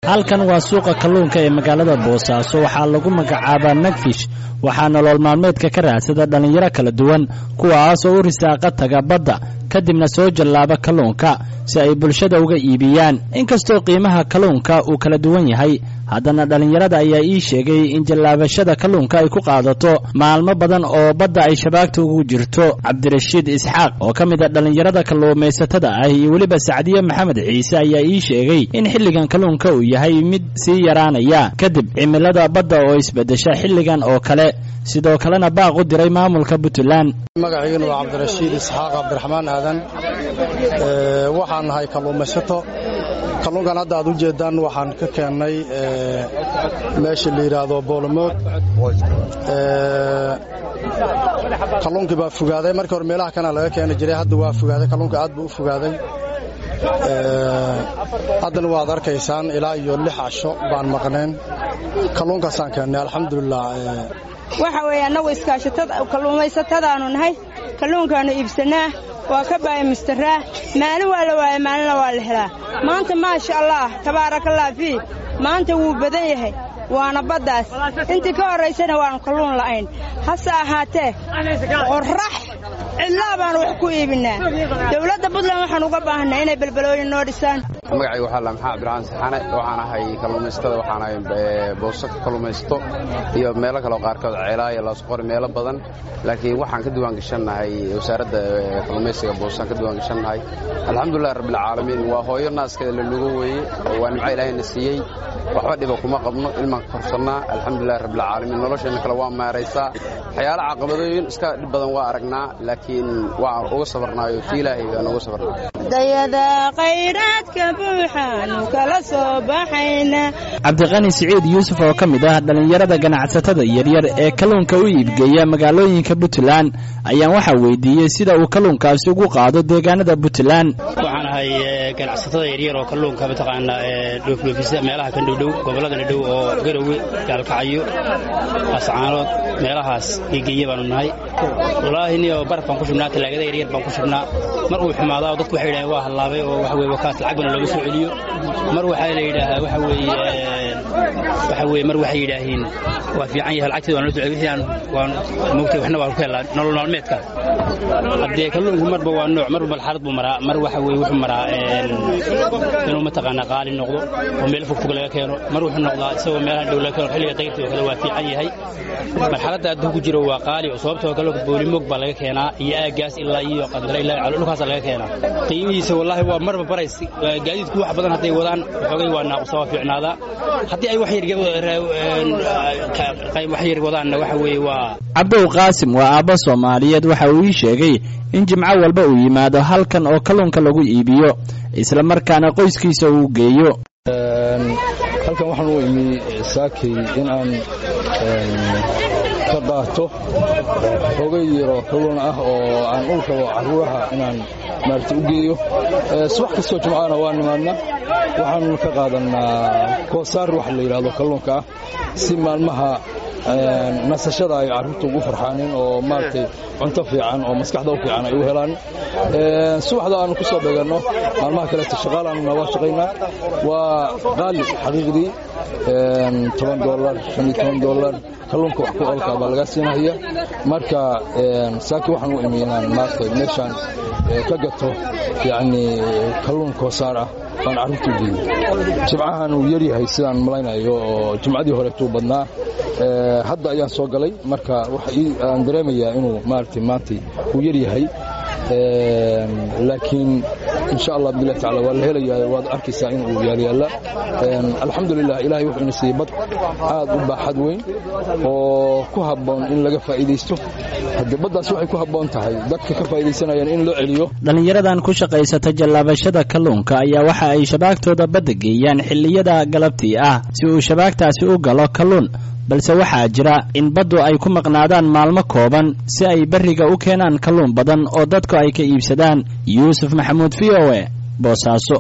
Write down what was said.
halkan waa suuqa kalluunka ee magaalada boosaaso waxaa lagu magacaabaa nagfish waxaa nolol maalmeedka ka raadsada dhallinyaro kala duwan kuwaas oo u risaaqa taga badda kadibna soo jallaaba kalluunka si ay bulshada uga iibiyaan inkastoo qiimaha kalluunka uu kala duwan yahay haddana dhallinyarada ayaa ii sheegay in jallaabashada kalluunka ay ku qaadato maalmo badan oo badda ay shabaagta ugu jirto cabdirashiid isxaaq oo ka mid a dhallinyarada kalluumaysatada ah iyo weliba sacdiye maxamed ciise ayaa ii sheegay in xilligan kalluunka uu yahay mid sii yaraanaya kadib cimilada badda oo isbeddesha xilligan oo kale sidoo kalena baaq u diray maamulka puntland magaciigana waa cabdirashiid isxaaq cabdiraxmaan aadan waxaan nahay kalluumaysato kalluunkan hadda aad u jeeddaan waxaan ka keennay meesha la yidhaahdo boolomood kalluunkii baa fogaaday markii hore meelaha kana laga keeni jiray hadda waa fogaaday kalluunka aad buu u fogaaday haddana waad arkaysaan ilaa iyo lix casho baan maqnayn kalluunkaasaan keennay alxamdulilah waxa weeye annagu kalluumaysatadaannu nahay kalluunkaannu iibsannaa waa ka baayamistaraa maalin waa la waaya maalinna waa la helaa maanta maasha allaah tabaarakallah fii maanta wuu badan yahay waana baddaas intii ka horraysana waannu kalluun la'ayn hase ahaatee qorrax cidlaa baannu wax ku iibinnaa dawladda puntland waxaan uga baahanaa inay belbalooyin noo dhisaan magacayga waxaa la maxaa cabdiraxmaan saxaane waxaan ahay kalluumaysatada waxaan ahay booso ka kalluumaysto iyo meelo kaleo qaarkood ceelaa iyo laasqori meelo badan laakiin waxaan ka diwaan gashannahay wasaaradda kalluumaysiga boosaan ka diwaan gashannahay alxamdulilah rabbilcaalamiin waa hooyo naaskeeda la lugo weeye waa nimco ilaahayna siiyey waxba dhiba kuma qabno ilmaan ka korsannaa alxamdulilah rabbilcaalamiin nolosheenna kale waa maaraysaa waxyaala caqabadooyin iska dhib badan waa aragnaa laakiin waan uga sabarnaayo ti ilaahay aan uga sabarnaayo cabdiqani siciid yuusuf oo ka mid ah dhallinyarada ganacsatada yaryar ee kalluunka u iibgeeya magaalooyinka puntland ayaan waxaa weydiiyey sida uu kalluunkaasi ugu qaado deegaanada puntland waxaan ahay ganacsatada yaryar oo kalluunka mataqaanaa dhoofdhoofisa meelaha kan dhowdhow gobolladana dhow oo garowe gaalkacyo ascaanood meelahaas iigeeya baanu nahay wallaahi niyo baraf baan ku shubnaa talaagada yaryar baan ku shubnaa mar uu xumaadaa dadku waxay yidhaaheen waa hallaabay oo waxa weye wakaas lacag bana looga soo celiyo mar waxaa la yidhaahaa waxa weeye waxa weye mar waxay yidhaahiin waa fiican yahay lacagteeda waan loo soo celiyo wixii aan waan moogtay waxna waan ku helaa nolol maalmeedka haddee kalluunku marba waa nooc marba balxalad buu maraa mar waxa weye wuxuu maraa inuu mataqaanaa qaali noqdo oo meel fogfog laga keeno mar wuxuu noqdaa isagoo meelaha dhow laga keeno xilliga qayrta oo kale waa fiican yahay marxaladda hadduu ku jiro waa qaali oo sababtoo kalluunka boolimoog baa laga keenaa iyo aagaas ilaa iyo qandara ilaa calo dhulkaasa laga keenaa qiimihiisa wallaahi waa marba barays gaadiidku wax badan hadday wadaan xoogay waa naaqusa waa fiicnaadaa haddii ay wax yar wadaanna waxa weeye waa cabdow qaasim waa aabbo soomaaliyeed waxa uu ii sheegay in jimco walba uu yimaado halkan oo kalluunka lagu iibiyo isla markaana qoyskiisa uu geeyo halkan waxaan u imi saakay in aan ka qaato hogay yaro kalluun ah oo aan u rabo carruuraha inaan maarata u geeyo subax kastoo jimcaana waa nimaadna waxaan ka qaadannaa koosaar waxa la yidhahdo kalluunka ah si maalmaha nasashada ay carruurta ugu farxaanin oo maaragtay cunto fiican oo maskaxda u fiican ay u helaan subaxda aanu ku soo dheganno maalmaha kaleeto shaqaalaanuna waa shaqaynaa waa qaali xaqiiqdii toban dolar shan iyo toban dolar kalluunka wax ku olkaa baa lagaa siinahaya marka saaki waxaan u imi inaan maaragtay meeshaan ka gato yacni kalluun koosaar ah baan carruurta u geeyo jimcahan uu yaryahay sidaan malaynayo oo jimcadii horeetuu badnaa hadda ayaan soo galay marka aan dareemayaa inuu maaragtay maantay uu yar yahay laakiin insha allah bilah tacala waa la helayaa waad arkaysaa in uu yaalyaalla alxamdulilah ilahay wuxuu ina siiyey bad aad u baaxad weyn oo ku habboon in laga faa'iidaysto haddii baddaas waxay ku habboon tahay dadka ka faa'iidaysanayaan in loo celiyo dhallinyaradan ku shaqaysata jallaabashada kalluunka ayaa waxa ay shabaagtooda badda geeyaan xilliyada galabtii ah si uu shabaagtaasi u galo kalluun balse waxaa jira in baddu ay ku maqnaadaan maalmo kooban si ay berriga u keenaan kalluun badan oo dadku ay ka iibsadaan yuusuf maxamuud v o e boosaaso